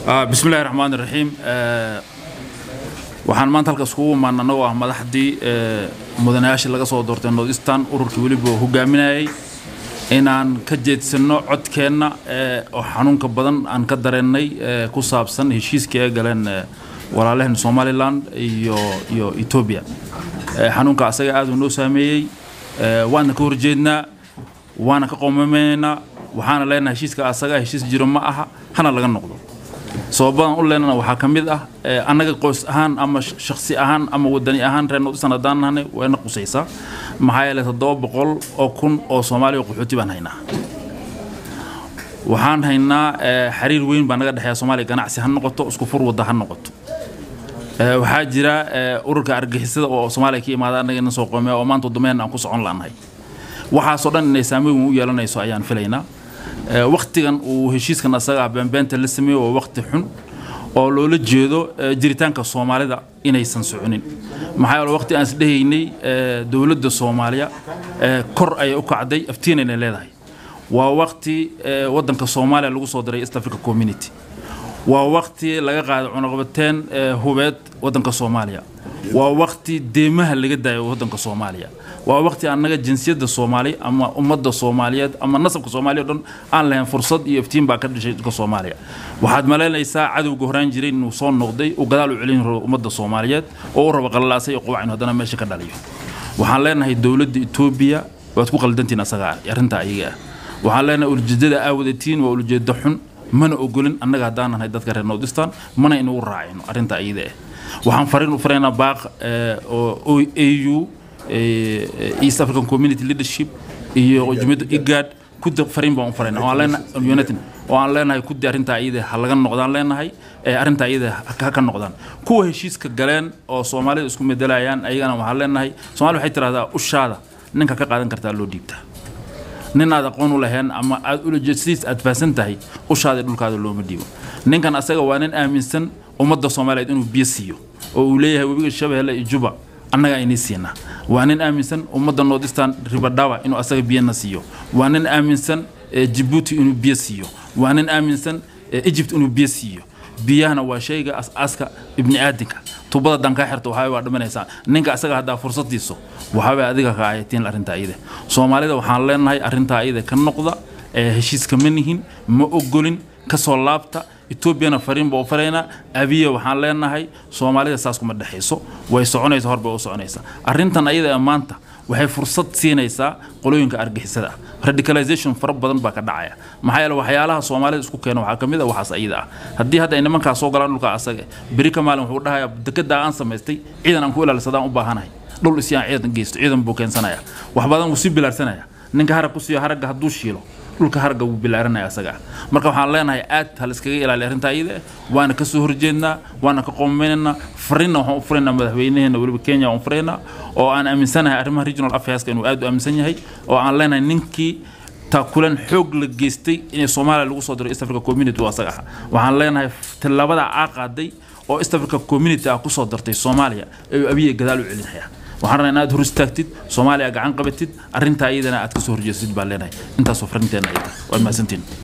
bismillahi raxmaan iraxiim waxaan maanta halkaas kugu imaan annagoo ah madaxdii mudanayaashii laga soo doortay north eastern ururkii weliba hogaaminayay inaan ka jeedsanno codkeenna oo xanuunka badan aan ka dareennay ku saabsan heshiiskii ay galeen walaalaheen somalilan iyo iyo etoobiya xanuunka asaga aad uu noo saameeyey waana ka horjeednaa waana ka qoomameynaynaa waxaana leenahay heshiiska asaga heshiis jiro ma aha hana laga noqdo sababadan u leenana waxaa ka mid ah annaga qoys ahaan ama shaksi ahaan ama wadani ahaan reer north eastern haddaan nahnay wayna qusaysaa maxaa yeelay toddoba boqol oo kun oo soomaaliya oo qaxooti baan haynaa waxaan haynaa xiriir weyn baa naga dhexeeya soomaaliya ganacsi ha noqoto isku fur wadda ha noqoto waxaa jira ururka argixisada oo soomaaliya ka imaada annaga ina soo qoomea oo maanta wadameen aan ku socon la'nahay waxaasoo dhan inay saameyn weyn u yeelanayso ayaan filaynaa waktigan uu heshiiskan asaga ah beenbeenta la sameeyo waa wakti xun oo loola jeedo jiritaanka soomaalida inaysan soconin maxaa yeele waqti aan isdhehaynay dowladda soomaaliya kor ayay u kacday aftiinayna leedahay waa waqti waddanka soomaaliya lagu soo diray east africa community waa waqti laga qaaday cunaqabateen hubeed waddanka soomaaliya waa waqti deemaha laga daayo waddanka soomaaliya waa waqti annaga jinsiyadda soomaali ama ummadda soomaaliyeed ama nasabka soomaaliya o dhan aan lahayn fursad iyo iftiin baa ka dhashay dadka soomaaliya waxaad malaynaysaa cadowga horaan jiray inuu soo noqday uu gadaal u celin rabo ummadda soomaaliyeed oo u rabo qallalaasay iyo qubac inu haddana meesha ka dhaliyo waxaan leenahay dowladda etoobiya waad ku qaldantiin asaga ah arrintaa ayaga ah waxaan leenahay ulijeedada aa wadatiin waa ulijeedo xun mana ogolin annaga haddaan nahay dadka reer north eastern mana inugu raacayno arrinta ayada ah waxaan fariin u faraynaa baaq oo au east african community leadership iyo jumhiyadda igad kudi fariin baan u farayna oo aan leenahay united oo aan leenahay kudi arrintaa iyada ha laga noqdaan leenahay arrintaa iyada ha ka noqdaan kuwa heshiiska galeen oo soomaalida isku medelayaan ayagana waxaan leenahay soomaalida waxay tirahdaa ushaada ninka ka qaadan kartaa loo dhiibtaa nin aad aqoon u lahayn ama aad ulajeedsidiis aad fahansan tahay ushaada dhulkaada looma dhiibo ninkan asaga waa nin aaminsan ummadda soomaaliyeed inuu biyo siiyo oo uu leeyahay webiga shabeelle iyo juba annaga aynay siinaa waa nin aaminsan ummadda north eastern ribadhawa inuu asaga biyana siiyo waa nin aaminsan jibuuti inuu biyo siiyo waa nin aaminsan egypt inuu biyo siiyo biyahana waa shayga as-aaska ibni aadinka tubada dankaa xirta waxaa waa dhimanaysaa ninka asaga haddaa fursadiiso waxaabay adiga ka ayatiin arrintaa iyada soomaalida waxaan leenahay arrintaa iyada ka noqda heshiiska ma nihin ma ogolin kasoo laabta etoobiyana fariin baa u faraynaa abiya waxaan leenahay soomaalida saas kuma dhexayso way soconaysa horbay u soconaysaa arrintan ayada ee maanta waxay fursad siinaysaa qolooyinka argixisada ah radicalization fara badan baa ka dhacaya maxaa yeele waxyaalaha soomaalida isku keena waxaa ka mid a waxaas ayada ah haddii hadda ay nimankaa soo galaan dhulka asaga beri ka maalin wuxuu dhahayaa dekedaa aan samaystay ciidan aan ku ilaalisadaan u baahanahay dhul isyaan ciidan geysto ciidan buu keensanaya wax badan wuu sii bilaarsanaya ninka harag ku siiyo haragga hadduu shiilo dhulka harga wuu bilaaranaya asaga marka waxaan leenahay aad ha layskaga ilaaliya arrintaa iyada waana ka soo horjeednaa waana ka qoomaynaynaa fariinna waxaan u furaynaa madaxweynaheena weliba kenya waan furaynaa oo aan aaminsanahay arrimaha regional affaireska inuu aad u aaminsan yahay oo aan leenahay ninkii taakulan xoog la geystay inay soomaaliya lagu soo diro east africa community oo asaga ah waxaan leenahay tallaabada aa qaaday oo east africa community ah kusoo dartay soomaaliya ayuu abiya gadaal u celinaya waxaan rabnaa inaad hor istaagtid soomaaliya gacan qabatid arrintaa iyadana aad ka soo horjeestid baan leenahay intaasoo farinteena ay tahay waad mahadsantiin